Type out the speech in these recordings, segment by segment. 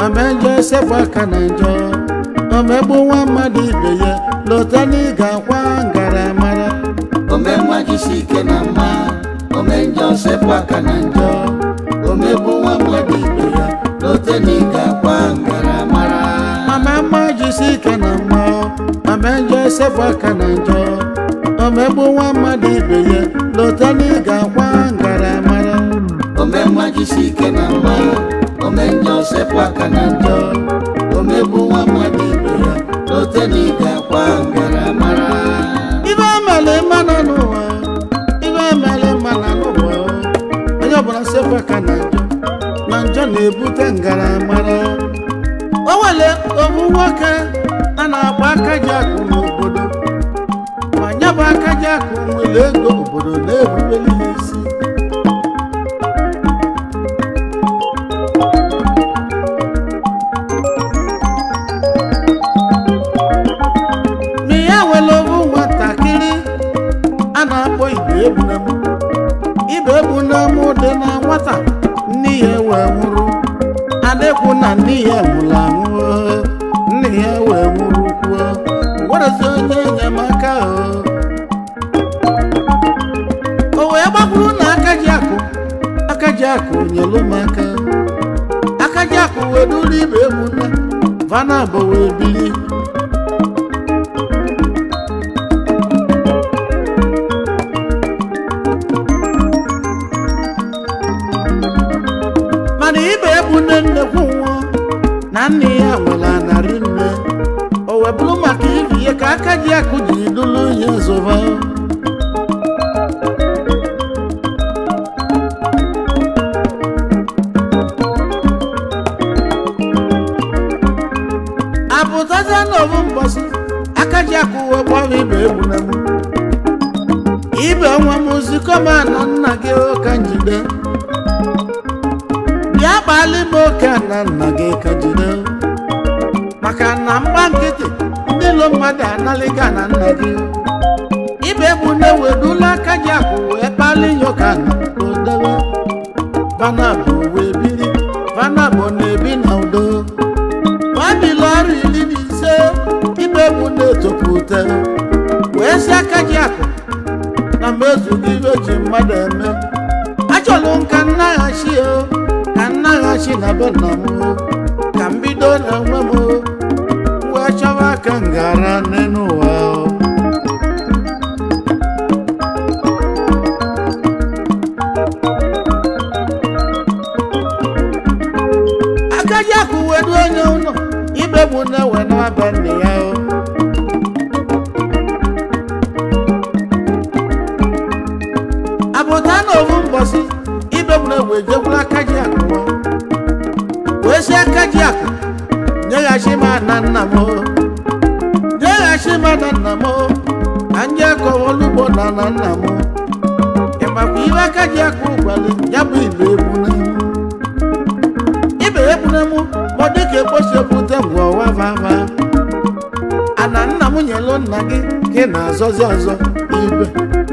ma njọ sepụ aka na njọ omegbu nwa mmadụ ibe ya lọta na ị ga-akwa ngaramara ome nwa jisi ike na mma ome njọ sepụ aka na njọ omegbu nwa mmadụ ibe ya lote na ị ga-akwa ngaramara mama mma jisi ike na mma mama njọ sepụ aka na njọ omegbu nwa mmadụ ibe ya lọta na ị ga-akwa ngaramara ome nwa jisi ike na mma ome njọ sepụ aka na njọ omegbu nwa mmadụ ibe ya lote na ị ga-akwa ngaramara ibe emele mmanụ n'ụwa ibe emele mmanụ n'ụwa onye ọbụla sepụ aka na njọ na njọ na-ebute ngaramara o nwere ofu nwoke a na-agba aka ji akụ n'obodo ma ya bụ aka ji akụ nwere ego obodo na-erubere ya isi na ya nwere ofu nwatakịrị a na-akpọ ibe egbunemu ibe egbunemu dị na nwata nne ya wee nwụrụ adịkwu na nne ya nwụrụ anwụ nne ya wee nwụrụ kwuo werezi onye enyemaka o o wee gbakwuru na aka ji akụ aka ji akụ nyelu m aka aka ji akụ wee duru ibe egbuna vana bụ wee bili mana ibe ebu nne nnekwu nwụọ na nne ya nwere anarị nne o wee bụrụ maka iri ihe ka aka ji akụ ji dụlụ ihe zụba apụtazie n'obu mbọsị aka ji akụ wee gbawa ibe egbu na mụ ibe nwa m zikọma na nna gị ụka njide bịa kpali m oke na nna gị ka jide maka na mgba nkịtị ndị ilo mmadụ analịga na nna gị ibe bụ na-ewedula aka ji akụ wee kpali ya ụka na odewe vanabụ wee biri vanabụ na-ebi na udo babili ọrụ iri na ise ibe bụ na-etopụta wee si aka ji akụ na mmezugo ibe ji mmadụ eme achọrọ m ka nnaghachi o ka nnaghachi na be nna m o ka m bido na onwe m o wee chọwa aka m gara n'elu ụwa o akaji akụ wedu onye ụlọ ibe bụ na-ewe n'aba nne ya o apụta n'ofu mbọsị ibe bụ na-ewe jekwuru akaji akụ o. wee si akaji akụ nyeghachi m na nna m o. nyeghachi m na nna m o. ka nje kọwa olugbo na na nna m o. ị makwa ibe akaji akụ gwara ya bụ ibe egbu na m ibe egbune mụ ma ọ dịka ekposi ebute ngwa ọwa vava ana nna m nyelu nna gị ka ị na-azọzi azọ ibe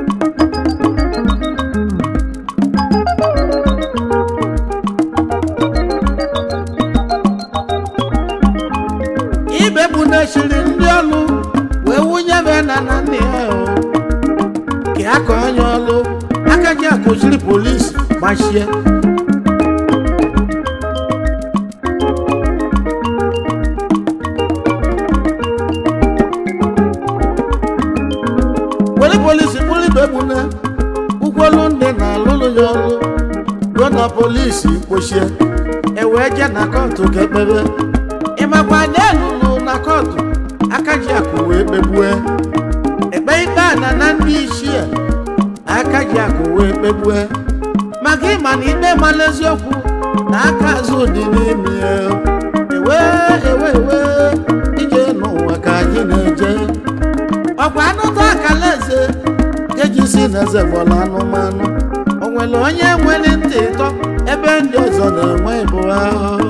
ibe bụ na-echiri ndị ọlụ wee wunye be na na nna ya o ka aka onye ọlụ aka ji akụziri polisi gbachie were polisi kpụrụ ibe egbune ụkwụolu ndị na-alụlụ ya ọlụ ruo na polisi kpochie ewee je na kọtụ ka ekpebe ịmakwa na elulu na kọtụ aka ji akụ wee kpegbue ekpe ikpe a na na ndị ichie aka ji akụ wee kpegbue maka ịma na ikpe mala eziokwu na aka azụ dị n'ime ya ewe ewe ewe ije n'ụwa ka anyị na-eje ọkwa anụta akala eze nke ji si n'eze gbọrọ anụmanụ o nwere onye nwere ntị ịtọ ebe ndị ọzọ na-enwe ịbụ ahụhụ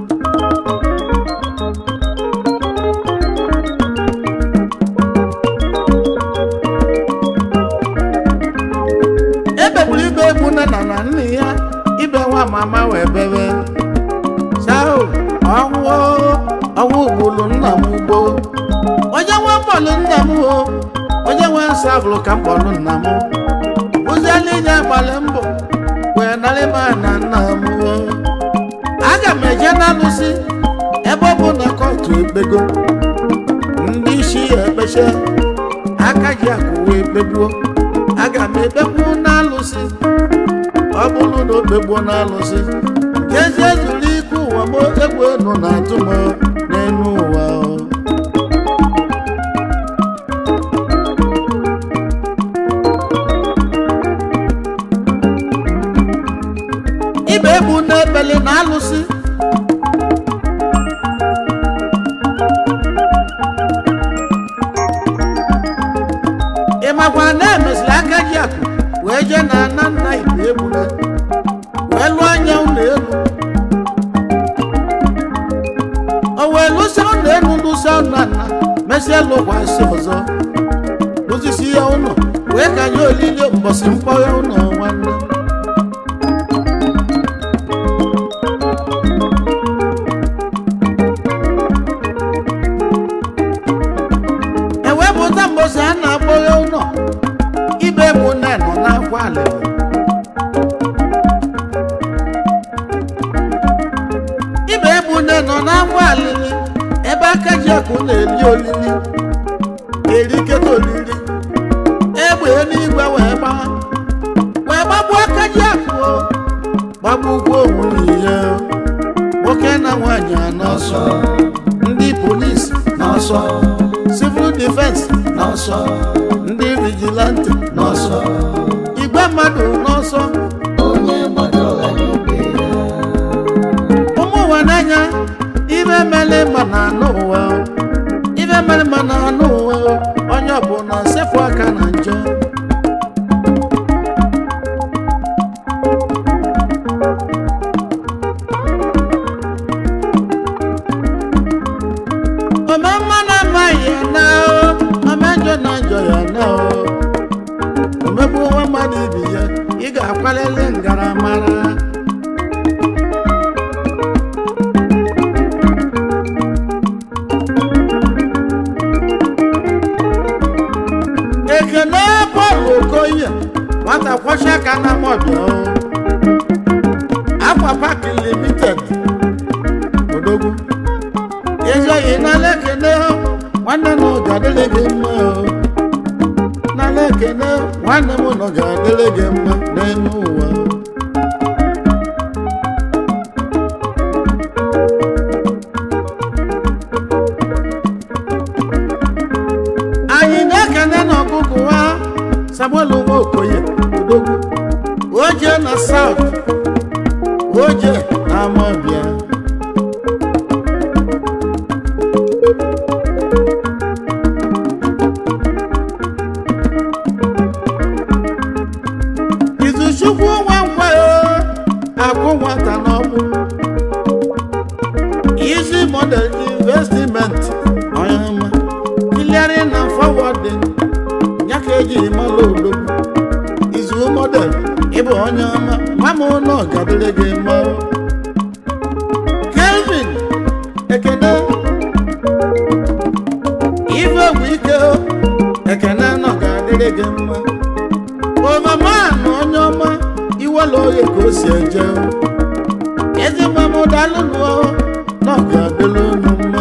ebegburu ibe egbu nne na na nne ya ibe nwa mama wee bebe sao ọnwụ kpọlụ nna m o onye nwe nsọ bụrụ ka m kpọlụ nna m ụziela inye gbalị mbọ wee narị m na nna m o aga m eje n'alụsị ebe ọ bụ na kọtụ ekpego ndị isi ya ekpeche aka ji akụwa ekpegbuo aga m ekpegbu n'alụsị ọ bụrụ na o kpegbuo n'alụsị jezie zuru ike ụwa m egwu enu na-atụ m n'elu ụwa o. ibe egbu n'ebele na alụsị ị makwa na emesịrị aka ji akụ wee jee na nna nna ibe egbule wee lụọ anya ụlọ elu o wee lụsa ụlọ elu lụsa ụlọ nna mesịa lụkwasị ọzọ lụsisi ya ụlọ wee ka nye olili mbọsị mkpọghe ụlọ nwanne ewepụta mbosi a na-akpọghe ụlọ ibe bụ nne nọ n'akwa alịrị ibe bụ nne nọ n'akwa alịrị ebe aka ji akụ na-eli olili eriketa olili egbe eluigwe wee gbaa wee gbagbuo aka ji akụ o, gbagbukwa onwe ya nwoke na nwaanyị anọ n'ọsọ ndị polisi n'ọsọ civil defense n'ọsọ ndị vigilante n'ọsọ igwe mmadụ n'ọsọ onye gbadoro ibe ya ụmụ ụwa n'anya ibe mere ma na anụ ụwa o. ibe mere ma na anụ ụwa o. onye ọbụla sepụ aka na njọ ome mma na amaghị ya na o ome njọ na njọ ya na o omegbu nwa mmadụ ibi ya ị ga-akwalili ngaramara ekene bọọlụ okoye nwata kwọcha aka na mọbịa o akwa pak limited odogwu ezoghị n'ala ekene nwanne m ga-adịrị gị mma o n'ala ekene nwanne m nọ ga-adịrị gị mma n'elu ụwa o. anyị na-ekene n'ọgụgụ ha samuel nwaokoye odogwu oje na saut oje na amabịa izuchukwu nwa nkwa akwụ nwata n'ọmụ easy model investment onye ọma clearing and forwarding ya ka ejiri mara odogwu izu model ịbụ onye ọma nwa m ụlọ gadịrị gị mma kelvin ekene ife bụ ike o, ekene nọ ga-adịrị gị mma ovaman onye ọma iwela oye ka o si eje o. ezigbo m dalụnụ nọ ga-adịrị unu mma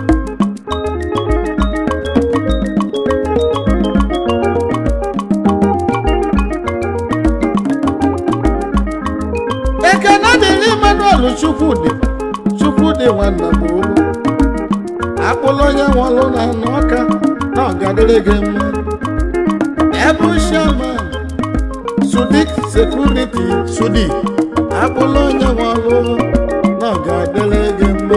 ekene dịrị emmanuel chukwudị chukwudị nwanna m olu akpụlụ onye nwụrụ na anụ ọka na ọgadịrị gị mma ebu shaman sudik sekuriti sudi akpụlụ onye nwụrụ na ọgadịrị gị mma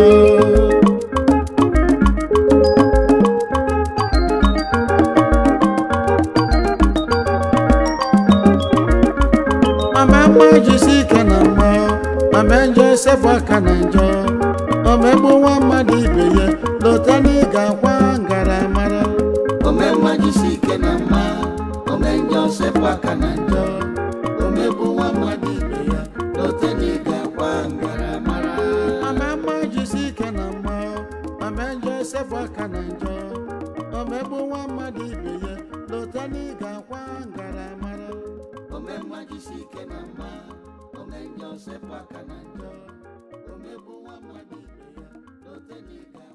mama mma jisi ike na mma mama njọ sepụ aka na njọ omegbu nwa mmadụ ibe ya lọta na ị ga-akwa ngaramara ome mma jisi ike na mma ome njọ sepụ aka na njọ omegbu nwa mmadụ ibe ya lote na ị ga-akwa ngaramara mama mma jisi ike na mma mama njọ sepụ aka na njọ ome omegbu nwa mmadụ ibe ya lọta na ị ga-akwa ngaramara omemma jisi ike na mma ome njọ sepụ aka na njọ omegbu nwa mmadụ ibe ya lote na ị ga